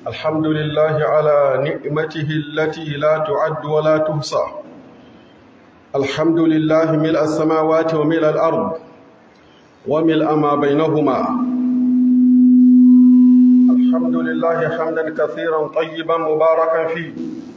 الحمد لله على نعمته التي لا تعد ولا تحصى الحمد لله ملء السماوات وملء الأرض وملء ما بينهما الحمد لله حمدا كثيرا طيبا مباركا فيه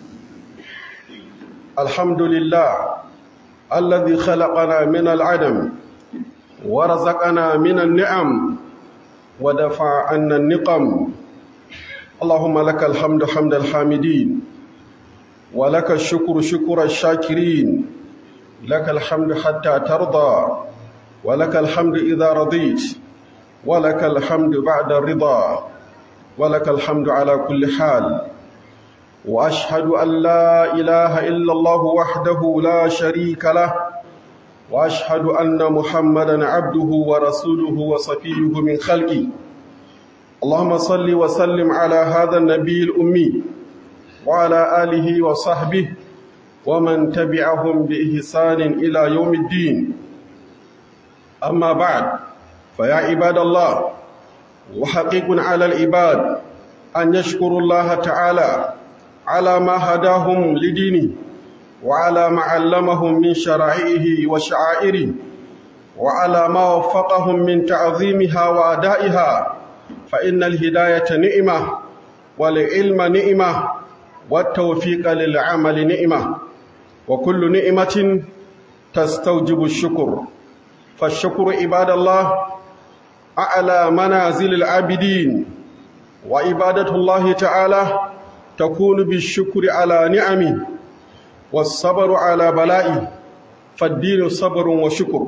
الحمد لله الذي خلقنا من العدم ورزقنا من النعم ودفع عنا النقم اللهم لك الحمد حمد الحامدين ولك الشكر شكر الشاكرين لك الحمد حتى ترضى ولك الحمد إذا رضيت ولك الحمد بعد الرضا ولك الحمد على كل حال وأشهد أن لا إله إلا الله وحده لا شريك له وأشهد أن محمدا عبده ورسوله وصفيه من خلقه اللهم صل وسلم على هذا النبي الأمي وعلى آله وصحبه ومن تبعهم بإحسان إلى يوم الدين أما بعد فيا عباد الله وحقيق على العباد أن يشكروا الله تعالى على ما هداهم لدينه وعلى ما علمهم من شرائعه وشعائره وعلى ما وفقهم من تعظيمها وأدائها فإن الهداية نعمة والعلم نعمة والتوفيق للعمل نعمة وكل نعمة تستوجب الشكر فالشكر عباد الله أعلى منازل العابدين وعبادة الله تعالى تكون بالشكر على نعمه والصبر على بلائه فالدين صبر وشكر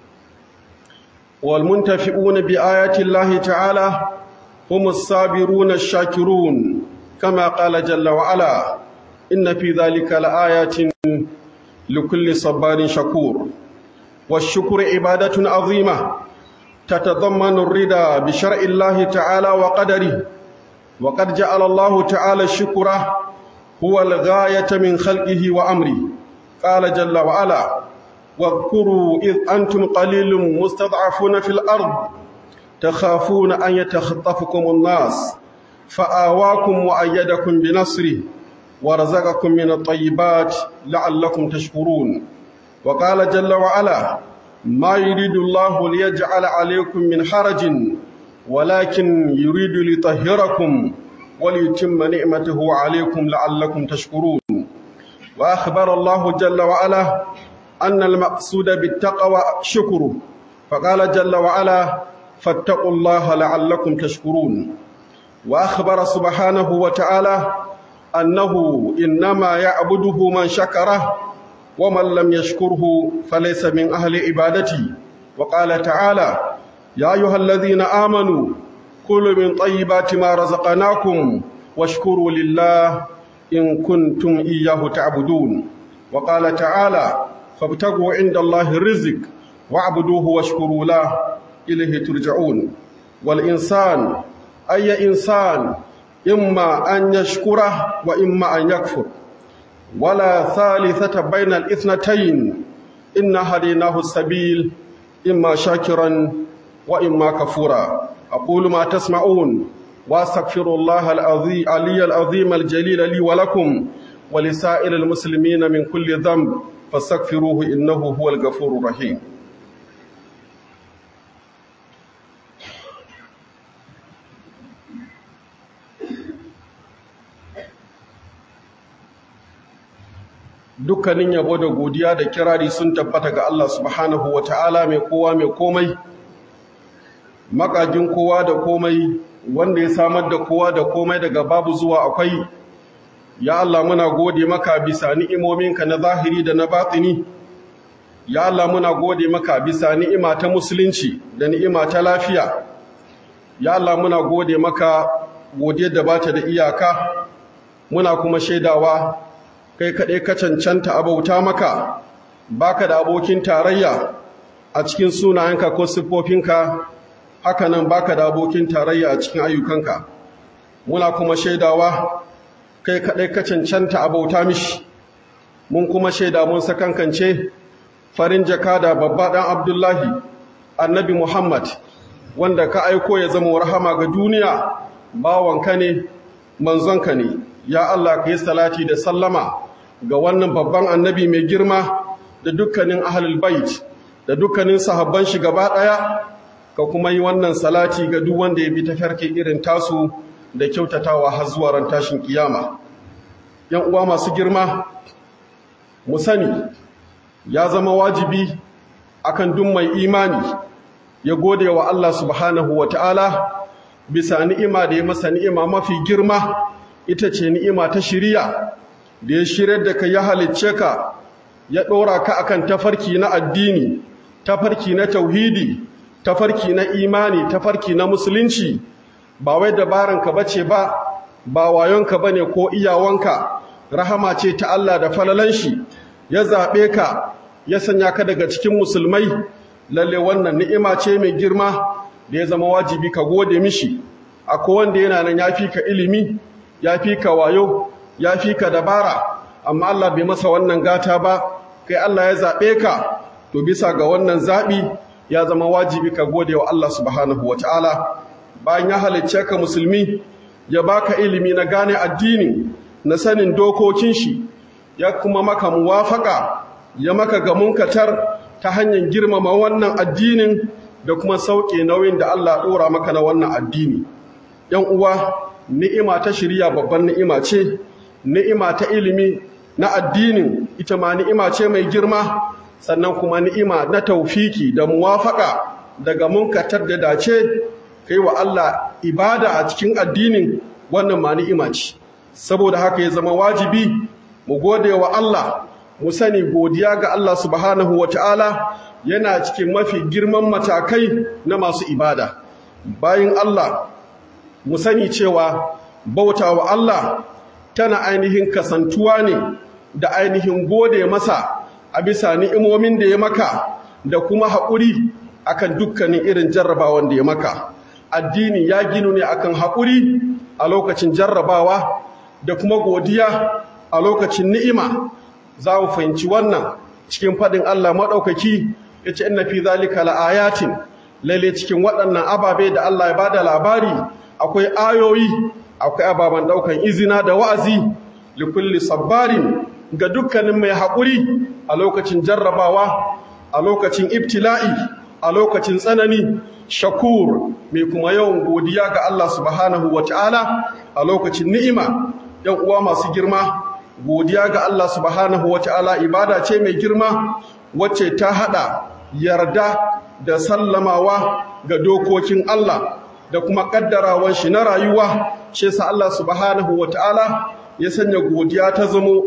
والمنتفئون بآيات الله تعالى هم الصابرون الشاكرون كما قال جل وعلا إن في ذلك لآيات لكل صبار شكور والشكر عبادة عظيمة تتضمن الرضا بشرع الله تعالى وقدره وقد جعل الله تعالى الشكر هو الغاية من خلقه وأمره قال جل وعلا واذكروا إذ أنتم قليل مستضعفون في الأرض تخافون أن يتخطفكم الناس فآواكم وأيدكم بنصره ورزقكم من الطيبات لعلكم تشكرون وقال جل وعلا ما يريد الله ليجعل عليكم من حرج ولكن يريد ليطهركم وليتم نعمته عليكم لعلكم تشكرون وأخبر الله جل وعلا أن المقصود بالتقوى شكره فقال جل وعلا فاتقوا الله لعلكم تشكرون وأخبر سبحانه وتعالى أنه إنما يعبده من شكره ومن لم يشكره فليس من أهل عبادتي وقال تعالى يا أيها الذين آمنوا كلوا من طيبات ما رزقناكم واشكروا لله إن كنتم إياه تعبدون وقال تعالى فابتغوا عند الله الرزق واعبدوه واشكروا له إليه ترجعون والإنسان أي إنسان إما أن يشكره وإما أن يكفر ولا ثالثة بين الاثنتين إن هديناه السبيل إما شاكرا وإما كفورا أقول ما تسمعون وأستغفر الله العظيم علي العظيم الجليل لي ولكم ولسائر المسلمين من كل ذنب فاستغفروه إنه هو الغفور الرحيم dukkanin yabo da godiya da kirari sun tabbata ga Allah subhanahu wa ta'ala mai kowa mai komai makajin kowa da komai wanda ya samar da kowa da komai daga babu zuwa akwai ya Allah muna gode maka bisa ni'imominka na zahiri da na batini ya Allah muna gode maka bisa ni'ima ta musulunci da ni'ima ta lafiya ya Allah muna gode maka godiyar da bata da iyaka muna kuma shaidawa kai kaɗai ka cancanta abauta maka baka da abokin tarayya a cikin sunayenka ko siffofinka hakanan baka da abokin tarayya a cikin ayyukanka muna kuma shaidawa kai kaɗai ka cancanta abauta mishi mun kuma shaida mun sakankance farin jaka da babba ɗan abdullahi annabi muhammad wanda ka aiko ya zama rahama ga duniya bawanka ne manzonka ne ya Allah ka yi salati da sallama ga wannan babban annabi mai girma da dukkanin ahlul bait da dukkanin sahabban shi gaba daya ka kuma yi wannan salati ga duk wanda ya bi tafarki irin tasu da kyautatawa har zuwa ran tashin kiyama yan uwa masu girma mu sani ya zama wajibi akan duk mai imani ya gode wa Allah subhanahu wataala bisa ni'ima da ya masa ni'ima mafi girma ita ce ni'ima ta shiriya da ya shirar da ka ya halicce ka ya ɗora ka akan tafarki na addini tafarki na tauhidi tafarki na imani tafarki na musulunci ba wai dabaranka bace ba ba wayonka bane ko iyawanka rahama ce ta Allah da falalan shi ya zaɓe ka ya sanya ka daga cikin musulmai lalle wannan ni'ima ce mai girma da ya zama wajibi ka gode mishi akwai wanda yana nan ya fi ka ilimi ya fi ka wayo ya fi ka dabara amma Allah bai masa wannan gata ba kai Allah ya zaɓe ka to bisa ga wannan zaɓi ya zama wajibi ka gode wa Allah subhanahu wa ta'ala bayan ya halicce ka musulmi ya baka ilimi na gane addini na sanin dokokin shi ya kuma maka muwafaka ya maka gamun katar ta hanyar girmama wannan addinin da kuma sauke nauyin da Allah ɗora maka na wannan addini ‘yan uwa ni'ima ta shirya babban ni'ima ce ni'ima ta ilimi na addinin ita ma ni'ima ce mai girma sannan kuma ni'ima na taufiki da muwafaka daga munkatar da dace kai wa Allah ibada a cikin addinin wannan ma ni'ima ce saboda haka ya zama wajibi mu gode wa Allah mu sani godiya ga Allah subhanahu wata'ala yana cikin mafi girman matakai na masu ibada bayan Allah mu sani cewa bauta wa Allah tana ainihin kasantuwa ne da ainihin gode masa a bisa ni'imomin da ya maka da kuma haƙuri akan dukkanin irin jarrabawan da ya maka addini ya ginu ne akan haƙuri a lokacin jarrabawa da kuma godiya a lokacin ni'ima za mu fahimci wannan cikin faɗin Allah maɗaukaki ya ce ina fi zalika la'ayatin lalle cikin waɗannan ababe da Allah ya bada labari akwai ayoyi akwai ababen ɗaukan izina da wa'azi likulli sabbarin ga dukkanin mai haƙuri a lokacin jarrabawa a lokacin ibtila'i a lokacin tsanani shakur mai kuma yawan godiya ga Allah subhanahu wa ta'ala a lokacin ni'ima ‘yan uwa masu girma godiya ga Allah subhanahu wa ta'ala ibada ce mai girma wacce ta haɗa yarda da sallamawa ga dokokin Allah da kuma ƙaddarawan shi na rayuwa ce sa Allah subhanahu wa ta'ala ya sanya godiya ta zamo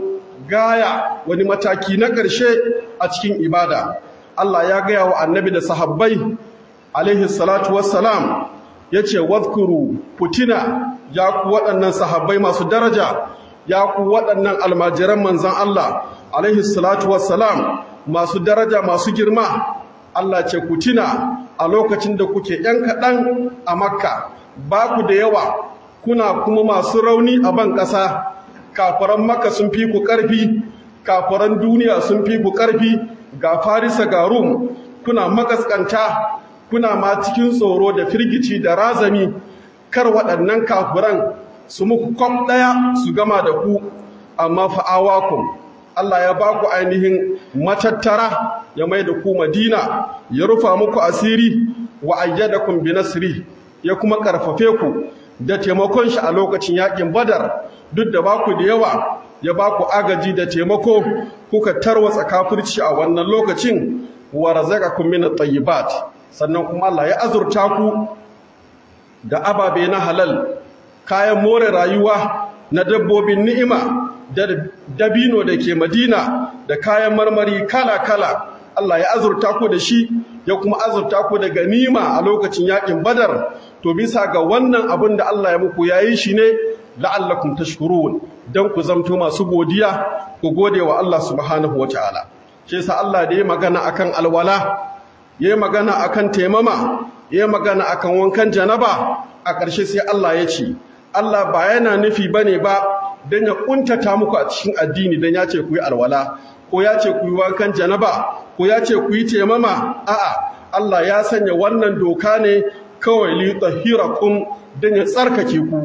gaya wani mataki na ƙarshe a cikin ibada Allah ya gaya wa annabi da sahabbai alaihi salatu wassalam ya ce wadkuru putina ya ku waɗannan sahabbai masu daraja ya ku waɗannan almajiran manzan Allah alaihi salatu wassalam masu daraja masu girma Allah ce ku tuna a lokacin da kuke ‘yan kaɗan a makka ba ku da yawa kuna kuma masu rauni a ban ƙasa kafaran makka sun fi ku ƙarfi kafaran duniya sun fi ku ƙarfi ga farisa ga rum kuna makaskanta kuna ma cikin tsoro da firgici da razami kar waɗannan kafuran su muku kwam ɗaya su gama da ku amma fa'awakun Allah ya ba ku ainihin matattara ya mai da ku madina ya rufa muku asiri wa ayyadakum bi nasri ya kuma karfafe ku da taimakon shi a lokacin yakin badar duk da ba ku da yawa ya ba ku agaji da taimako kuka tarwatsa kafirci a wannan lokacin wa razaqakum min at-tayyibat sannan kuma Allah ya azurta ku da ababe na halal kayan more rayuwa na dabbobin ni'ima da dabino da ke madina da kayan marmari kala-kala Allah ya azurta ku da shi ya kuma azurta ku da ganima a lokacin yakin badar to bisa ga wannan abin da Allah ya muku yayi shi ne la'allakum tashkurun dan ku zamto masu godiya ku gode wa Allah subhanahu wataala shi yasa Allah da ya magana akan alwala ya magana akan taimama ya magana akan wankan janaba a ƙarshe sai Allah ya ce Allah ba yana nufi bane ba dan ya kuntata muku a cikin addini dan ya ce ku yi alwala ko ya ce ku yi wankan janaba ko ya ce ku yi taimama a'a Allah ya sanya wannan doka ne kawai li tahirakum dan ya tsarkake ku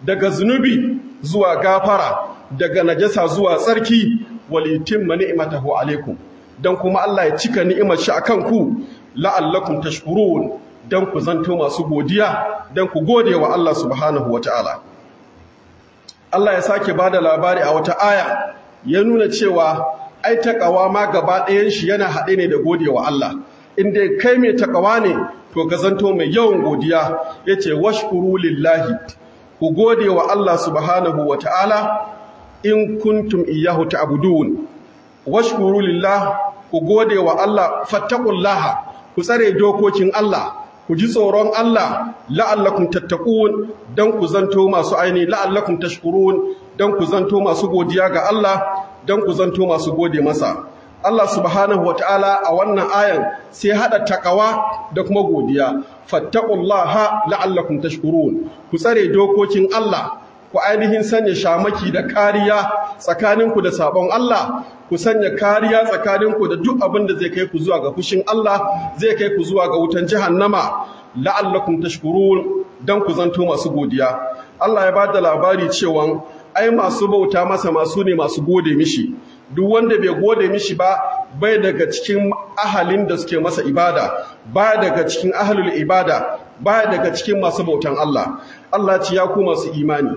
daga zunubi zuwa gafara daga najasa zuwa tsarki walitimma ni'matahu alaikum dan kuma Allah ya cika ni'imar shi akan ku la'allakum tashkurun dan ku zanto masu godiya dan ku gode wa Allah subhanahu wataala Allah ya sake bada labari a wata aya ya nuna cewa ai takawa ma gaba ɗayan shi yana haɗe ne da gode wa Allah inda kai mai takawa ne to ka zanto mai yawan godiya yace washkuru lillahi ku gode wa Allah subhanahu wataala in kuntum iyyahu ta'budun washkuru lillah ku gode wa Allah fattaqullaha ku tsare dokokin Allah ku ji tsoron Allah la'allakum tattaqun dan ku zanto masu aini la'allakum tashkurun dan ku zanto masu godiya ga Allah dan ku zanto masu gode masa Allah subhanahu wataala a wannan ayan sai hada takawa da kuma godiya fattaqullaha la'allakum tashkurun ku tsare dokokin Allah ku ainihin sanya shamaki da kariya tsakaninku da sabon Allah ku sanya kariya tsakaninku da duk abin da zai kai ku zuwa ga fushin Allah zai kai ku zuwa ga wutan jahannama la'allakum tashkurun dan ku zanto masu godiya Allah ya bada labari cewa ai masu bauta masa masu ne masu gode mishi duk wanda bai gode mishi ba bai daga cikin ahalin da suke masa ibada baya daga cikin ahlul ibada baya daga cikin masu bautan Allah Allah ce ya ku masu imani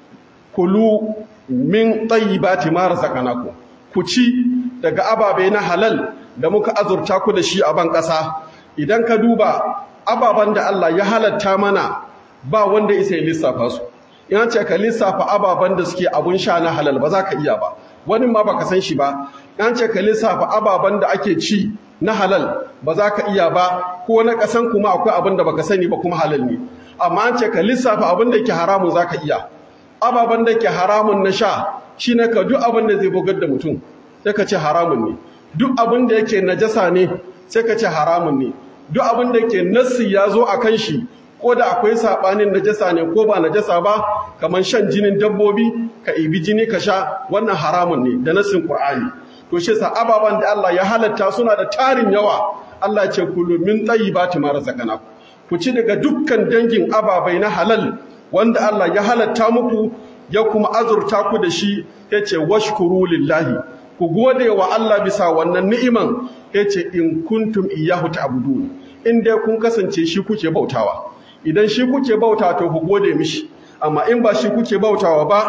kulu min tayyibati ma razaqnakum ku ci daga ababe na halal da muka azurta ku da shi a ban ƙasa idan ka duba ababen da Allah ya halatta mana ba wanda isa ya lissafa su in ce ka lissafa ababen da suke abun sha na halal ba za ka iya ba wani ma baka san shi ba in ce ka lissafa ababen da ake ci na halal ba za ka iya ba ko na ƙasan kuma akwai abin da baka sani ba kuma halal ne amma an ce ka lissafa abin da ke haramun za ka iya ababen da ke haramun na sha shi ne ka duk abin da zai bugar da mutum sai ka ce haramun ne duk abin da yake najasa ne sai ka ce haramun ne duk abin da ke nassi ya zo a kan shi ko da akwai saɓanin najasa ne ko ba najasa ba kamar shan jinin dabbobi ka ibi jini ka sha wannan haramun ne da nassin Qur'ani to shi sa ababen da Allah ya halatta suna da tarin yawa Allah ce kullu min tayyibati ma razaqnakum ku ci daga dukkan dangin ababai na halal wanda Allah ya halatta muku ya kuma azurta ku da shi yace washkuru lillahi ku gode wa Allah bisa wannan ni'iman yace in kuntum iyyahu ta'budun in dai kun kasance shi kuke bautawa idan shi kuke bauta to ku gode mishi amma in ba shi kuke bautawa ba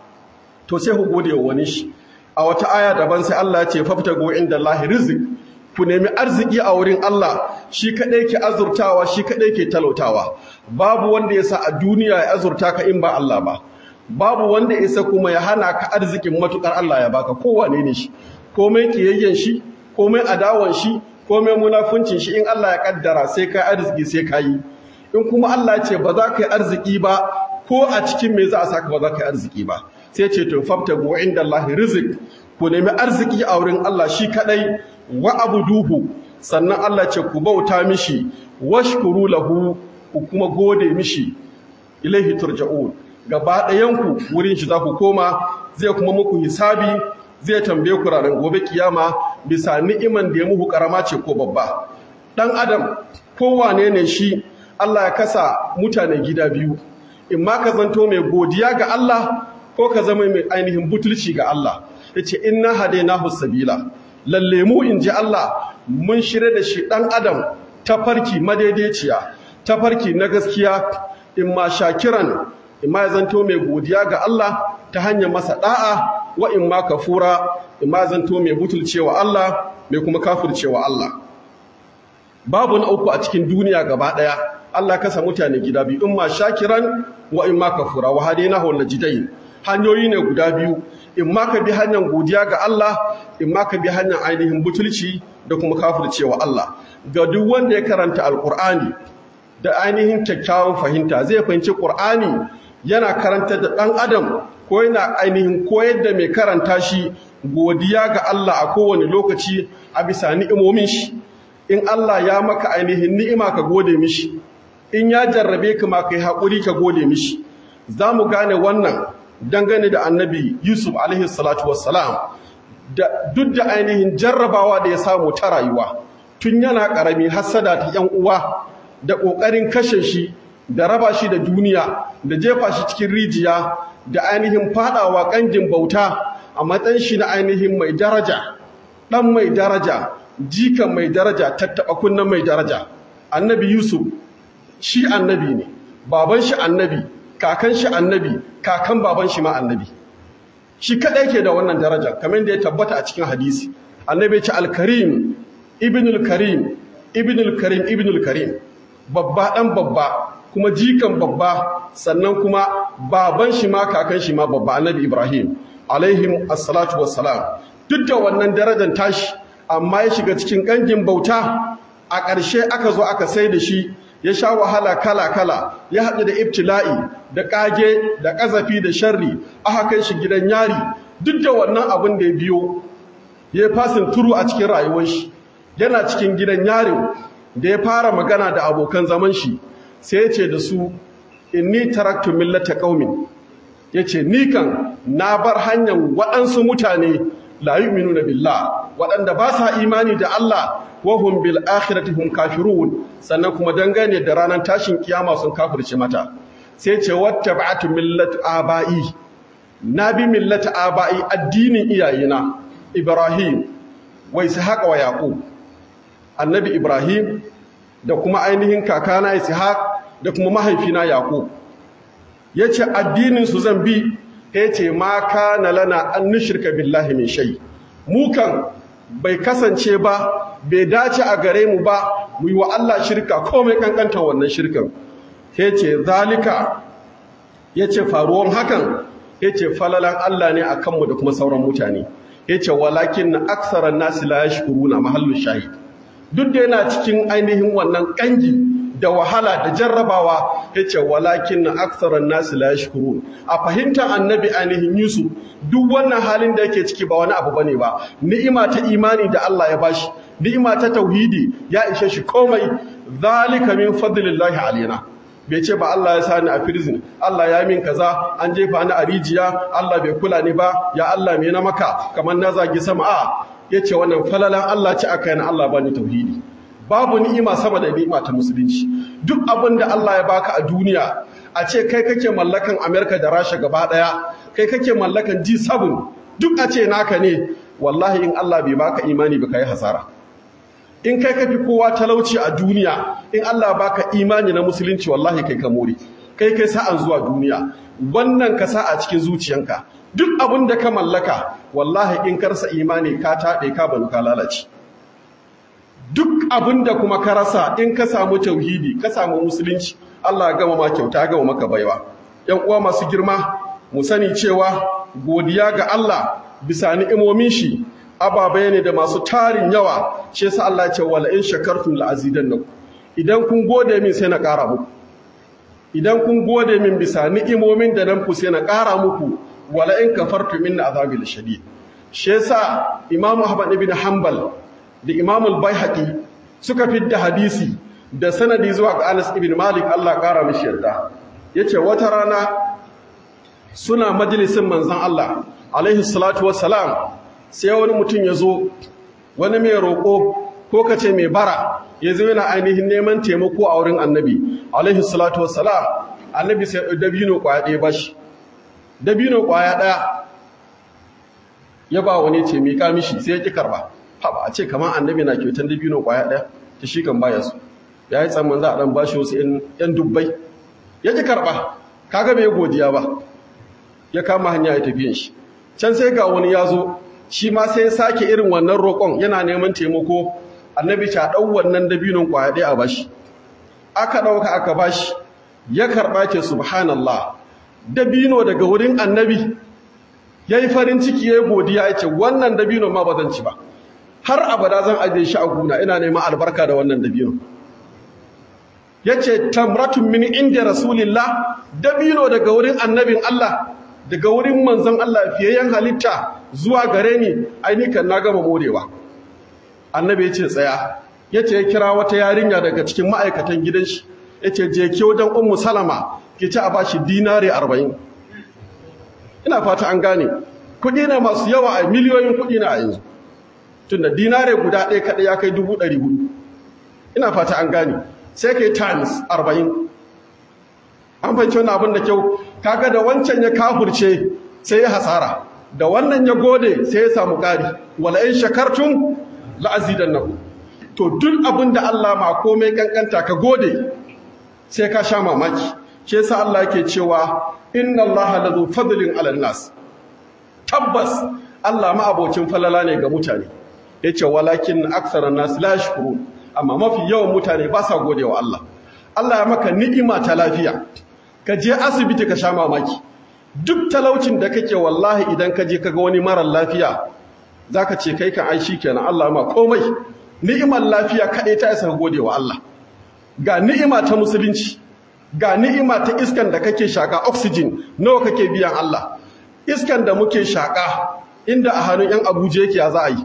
to sai ku gode wa wani shi a wata aya daban sai Allah ya ce faftago inda Allahi rizq ku nemi arziki a wurin Allah shi kadai ke azurtawa shi kadai ke talautawa babu wanda ya sa a duniya ya azurta ka in ba Allah ba babu wanda ya sa kuma ya hana ka arzikin matukar Allah ya baka kowane ne shi komai kiyayyen shi komai adawan shi komai munafuncin shi in Allah ya kaddara sai kai arziki sai kai in kuma Allah ya ce ba za ka yi arziki ba ko a cikin me za a saka ba za ka yi arziki ba sai ce to fabtagu inda Allah rizq ku nemi arziki a wurin Allah shi kadai wa abuduhu sannan Allah ce ku bauta mishi washkuru lahu ku kuma gode mishi ilaihi turja'un gaba ɗayanku wurin shi za ku koma zai kuma muku hisabi zai tambaye ku ranar gobe kiyama bisa ni'iman da ya muku karama ce ko babba dan adam kowane ne shi Allah ya kasa mutane gida biyu in ma ka zanto mai godiya ga Allah ko ka zama mai ainihin butulci ga Allah yace inna hadainahu sabila lalle mu in ji Allah mun shirye da shi ɗan adam ta farki madaidaiciya ta farki na gaskiya in ma shakiran in ma ya zanto mai godiya ga Allah ta hanyar masa ɗa'a wa in ma kafura in ma zanto mai butulcewa Allah mai kuma kafircewa Allah babu na uku a cikin duniya gaba ɗaya Allah kasa mutane gida biyu in ma shakiran wa in ma kafura wa hadainahu najidain hanyoyi ne guda biyu in ma ka bi hanyar godiya ga Allah in ma ka bi hanyar ainihin butulci da kuma kafircewa Allah ga duk wanda ya karanta alkur'ani da ainihin kyakkyawan fahimta zai fahimci qur'ani yana karanta da ɗan adam ko yana ainihin koyar da mai karanta shi godiya ga Allah a kowane lokaci a bisa ni'imomin shi in Allah ya maka ainihin ni'ima ka gode mishi in ya jarrabe ka ma kai haƙuri ka gode mishi za mu gane wannan dangane da annabi Yusuf alaihi salatu wassalam da duk da ainihin jarrabawa da ya samu ta rayuwa tun yana ƙarami hassada ta ‘yan uwa da ƙoƙarin kashe shi da raba shi da duniya da jefa shi cikin rijiya da ainihin fadawa kangin bauta a matsayin shi na ainihin mai daraja dan mai daraja jikan mai daraja tattaba kunnan mai daraja annabi yusuf shi annabi ne baban shi annabi kakan shi annabi kakan baban shi ma annabi shi kadai ke da wannan daraja kamar da ya tabbata a cikin hadisi annabi ya ce al-karim ibnul karim ibnul karim ibnul karim babba dan babba kuma jikan babba sannan kuma baban shi ma kakan shi ma babba annabi ibrahim alaihim assalatu wassalam duk da wannan darajar tashi amma ya shiga cikin kangin bauta a ƙarshe aka zo aka sai da shi ya sha wahala kala-kala ya haɗu da ibtila'i da ƙage da ƙazafi da sharri aka kai shi gidan yari duk da wannan abin da ya biyo ya fasin turu a cikin rayuwar shi yana cikin gidan yarin da ya fara magana da abokan zaman shi sai ya ce da su inni taraktu millata qaumin yace ni kan na bar hanyar waɗansu mutane la yu'minuna billah waɗanda ba sa imani da Allah wa hum bil akhirati hum kafirun sannan kuma dangane da ranar tashin kiyama sun kafirce mata sai ce wattaba'tu millata aba'i na bi millata aba'i addinin iyayena Ibrahim wa Ishaq wa Yaqub annabi Ibrahim da kuma ainihin kakana Ishaq da kuma mahaifina Yaqub yace addinin su zan bi yace ma kana lana an nushrika billahi min shay mu kan bai kasance ba bai dace a gare mu ba mu yi wa Allah shirka komai kankanta wannan shirkan yace zalika yace faruwan hakan yace falalan Allah ne akan mu da kuma sauran mutane yace walakin aksaran nasi la yashkuruna mahallu shahid duk da yana cikin ainihin wannan kangi da wahala da jarrabawa yace walakin aktharan nas la yashkurun a fahimtar annabi ainihin Yusuf duk wannan halin da yake ciki ba wani abu bane ba ni'ima ta imani da Allah ya bashi ni'ima ta tauhidi ya ishe shi komai zalika min fadlillahi alaina bai ce ba Allah ya sani a prison Allah ya min kaza an jefa ni a rijiya Allah bai kula ni ba ya Allah me na maka kamar na zagi sama a yace wannan falalan Allah ci aka yana Allah bani tauhidi babu ni'ima sama da ni'ima ta musulunci duk abin da Allah ya baka a duniya a ce kai kake mallakan America da Rasha gaba daya kai kake mallakan G7 duk a ce naka ne wallahi in Allah bai baka imani ba kai hasara in kai kafi kowa talauci a duniya in Allah baka imani na musulunci wallahi kai ka more kai kai sa'an zuwa duniya wannan ka sa a cikin zuciyanka duk abin da ka mallaka wallahi in karsa imani ka taɗe ka banu ka lalace duk abin da kuma ka rasa in ka samu tauhidi ka samu musulunci Allah ya gama ma kyauta ya gama maka baiwa yan uwa masu girma mu sani cewa godiya ga Allah bisa ni'imomin shi ababai ne da masu tarin yawa shi yasa Allah ya ce wala in shakartum la azidannakum idan kun gode min sai na ƙara muku idan kun gode min bisa ni'imomin da nan ku sai na ƙara muku wala in kafartum min azabi lashadid shi yasa Imam Ahmad ibn Hanbal da Imam al-Baihaqi suka fidda hadisi da sanadi zuwa ga Anas ibn Malik Allah ƙara mishi yarda yace wata rana suna majalisin manzon Allah alaihi salatu wassalam sai wani mutum ya zo wani mai roƙo ko ka ce mai bara ya zo yana ainihin neman taimako a wurin annabi alaihi salatu wassalam annabi sai dabino ƙwaya ɗaya ba shi dabino ƙwaya ɗaya ya ba wani ce miƙa mishi sai ya ƙi karɓa haɓa a ce kamar annabi na kyautan dabino ƙwaya ɗaya ta shi kan baya su ya yi tsamman za a ɗan ba shi wasu ‘yan dubbai ya ƙi karɓa kaga bai godiya ba ya kama hanya ya tafiyan shi can sai ga wani ya zo shi ma sai sake irin wannan roƙon yana neman taimako annabi ta ɗau wannan dabinon ƙwaya ɗaya a bashi aka ɗauka aka bashi ya karɓa ce subhanallah dabino daga wurin annabi ya yi farin ciki ya yi godiya ya ce wannan dabino ma ba zan ci ba har abada zan ajiye shi a guna ina neman albarka da wannan dabino ya ce tamratun min inda rasulillah dabino daga wurin annabin Allah daga wurin manzon Allah fiyayyen halitta zuwa gare ni ainihin na gama morewa annabi ya ce tsaya ya ce ya kira wata yarinya daga cikin ma'aikatan gidan shi ya ce je ke wajen ummu salama ke ci a ba shi dinare arba'in ina fata an gane kuɗi ne masu yawa a miliyoyin kuɗi na a yanzu tunda dinare guda ɗaya kaɗai ya kai dubu ɗari hudu ina fata an gane sai kai times arba'in an fahimci wannan abin da kyau kaga da wancan ya kafurce sai ya hasara da wannan ya gode sai ya samu ƙari wala in shakartum la azidannakum to duk abin da Allah ma komai kankanta ka gode sai ka sha mamaki shi yasa Allah yake cewa inna Allah lazu fadlin 'alan nas tabbas Allah ma abocin falala ne ga mutane yace walakin aktharan nas la yashkurun amma mafi yawan mutane ba sa godewa Allah Allah ya maka ni'ima ta lafiya ka je asibiti ka sha mamaki duk talaucin da kake wallahi idan ka je kaga wani marar lafiya zaka ce kai kan ai kenan Allah ma komai ni'imar lafiya kaɗai ta isa godewa Allah ga ni'ima ta musulunci ga ni'ima ta iskan da kake shaka oxygen nawa kake biyan Allah iskan da muke shaka inda a hannun yan Abuja yake ya za a yi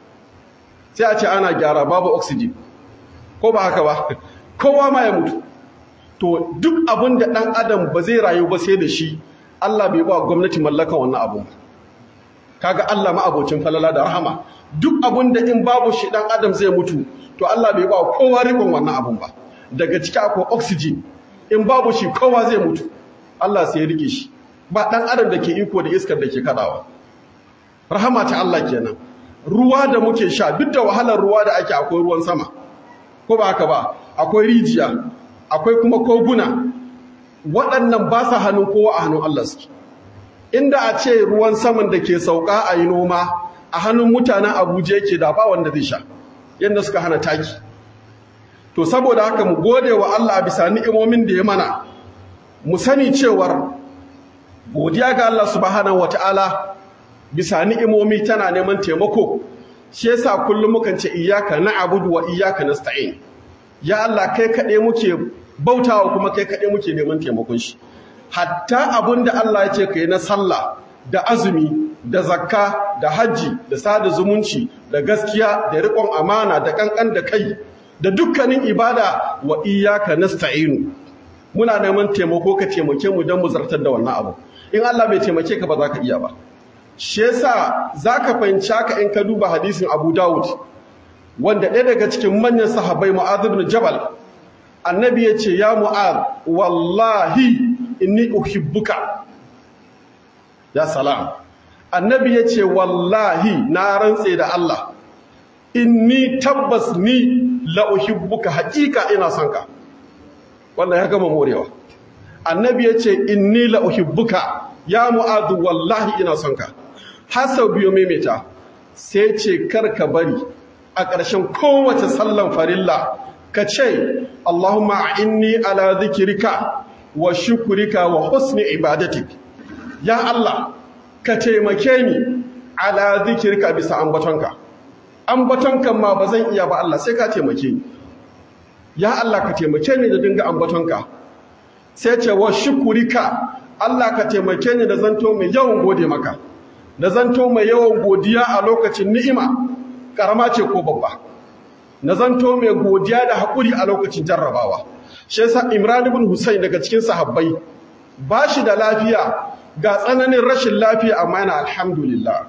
sai a ce ana gyara babu oxygen ko ba haka ba kowa ma ya mutu to duk abin da ɗan adam ba zai rayu ba sai da shi Allah bai ba gwamnati mallakan wannan abun ba kaga Allah ma abocin falala da rahama duk abin da in babu shi ɗan adam zai mutu to Allah bai ba kowa rikon wannan abun ba daga ciki akwai oxygen in babu shi kowa zai mutu Allah sai ya rike shi ba ɗan adam da ke iko da iskar da ke kadawa rahama ta Allah kenan ruwa da muke sha duk da wahalar ruwa da ake akwai ruwan sama ko ba haka ba akwai rijiya akwai kuma koguna waɗannan ba sa hannun kowa a hannun Allah suke inda a ce ruwan saman da ke sauka a yi noma a hannun mutanen abuja yake da ba wanda zai sha yadda suka hana taki to saboda haka mu gode wa Allah a bisa ni'imomin da ya mana mu sani cewar godiya ga Allah subhanahu wataala bisa ni'imomi tana neman taimako shi yasa kullum mukan ce iyyaka na'budu wa iyyaka nasta'in ya Allah kai kaɗai muke bautawa kuma kai kaɗai muke neman taimakon shi hatta abinda Allah ya ce kai na sallah da azumi da zakka da hajji da sada zumunci da gaskiya da riƙon amana da kankan da kai da dukkanin ibada wa iyyaka nasta'inu muna neman taimako ka taimake mu don mu zartar da wannan abu in Allah bai taimake ka ba za ka iya ba shi yasa zaka fahimci haka in ka duba hadisin Abu Dawud wanda ɗaya daga cikin manyan sahabbai Mu'adh ibn Jabal annabi ya ce ya Mu'adh wallahi inni uhibbuka ya salam annabi ya ce wallahi na rantse da Allah inni tabbas ni la uhibbuka haƙiƙa ina son ka wannan ya gama morewa annabi ya ce inni la uhibbuka ya Mu'adh wallahi ina son ka har sau biyu maimaita sai ce karka bari a ƙarshen kowace sallan farilla ka ce Allahumma inni ala zikirika wa shukurika wa husni ibadatik ya Allah ka taimake ni ala zikirka bisa ambatonka ambatonka ma ba zan iya ba Allah sai ka taimake ni ya Allah ka taimake ni da dinga ambatonka sai ce wa shukurika Allah ka taimake ni da zanto mai yawan gode maka da zanto mai yawan godiya a lokacin ni'ima karama ce ko babba na zanto mai godiya da haƙuri a lokacin jarrabawa shi yasa Imran ibn Husayn daga cikin sahabbai ba shi da lafiya ga tsananin rashin lafiya amma yana alhamdulillah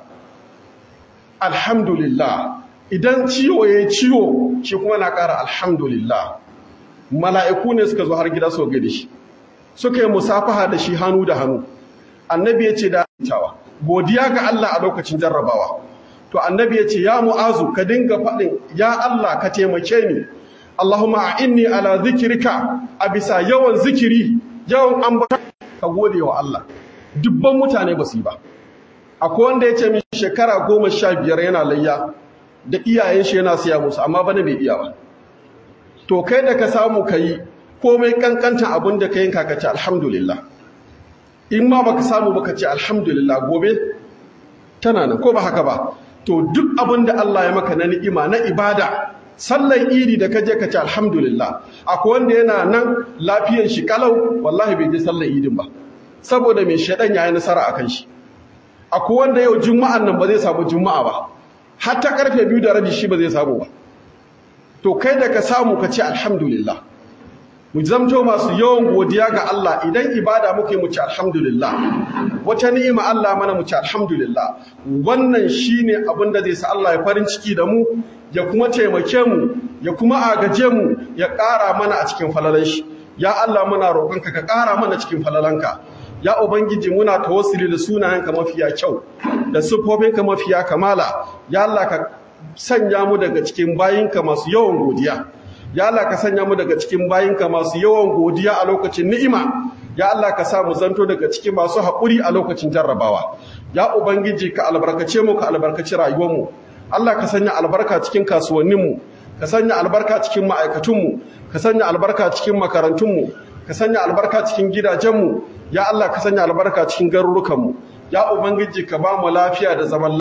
alhamdulillah idan ciwo yayi ciwo shi kuma na ƙara alhamdulillah mala'iku ne suka zo har gida su ga da shi suka yi musafaha da shi hannu da hannu annabi ya ce da tawa godiya ga Allah a lokacin jarrabawa to annabi ya ce ya mu'azu ka dinga faɗin ya Allah ka taimake ni Allahumma inni ala zikirka a bisa yawan zikiri yawan ambata ka gode wa Allah dubban mutane ba su yi ba akwai wanda ya ce min shekara goma sha biyar yana layya da iyayen shi yana siya musu amma bana bai iya ba to kai da ka samu ka yi komai kankanta abin da ka yanka ka ce alhamdulillah in ma baka samu baka ce alhamdulillah gobe tana nan ko ba haka ba to duk abin da Allah ya maka na ni'ima na ibada sallan idi da kaje ka ce alhamdulillah akwai wanda yana nan lafiyar shi kalau wallahi bai je sallan idin ba saboda mai shedan yayi nasara akan shi akwai wanda yau juma'an nan ba zai samu juma'a ba har ta karfe biyu da rabi shi ba zai samu ba to kai da ka samu ka ce alhamdulillah mu zamto masu yawan godiya ga Allah idan ibada muke mu ci alhamdulillah wata ni'ima Allah mana mu ci alhamdulillah wannan shine abin da zai sa Allah ya farin ciki da mu ya kuma taimake mu ya kuma agaje mu ya ƙara mana a cikin falalan shi ya Allah muna roƙonka ka ƙara mana cikin falalanka ya ubangiji muna tawassuli da sunayenka mafiya kyau da siffofinka mafiya kamala ya Allah ka sanya mu daga cikin bayinka masu yawan godiya ya Allah ka sanya mu daga cikin bayinka masu yawan godiya a lokacin ni'ima ya Allah ka sa mu zanto daga cikin masu haƙuri a lokacin jarrabawa ya ubangiji ka albarkace mu ka albarkaci rayuwarmu Allah ka sanya albarka cikin kasuwanninmu ka sanya albarka cikin ma'aikatunmu ka sanya albarka cikin makarantunmu ka sanya albarka cikin gidajenmu ya Allah ka sanya albarka cikin garurukanmu ya ubangiji ka ba mu lafiya da zaman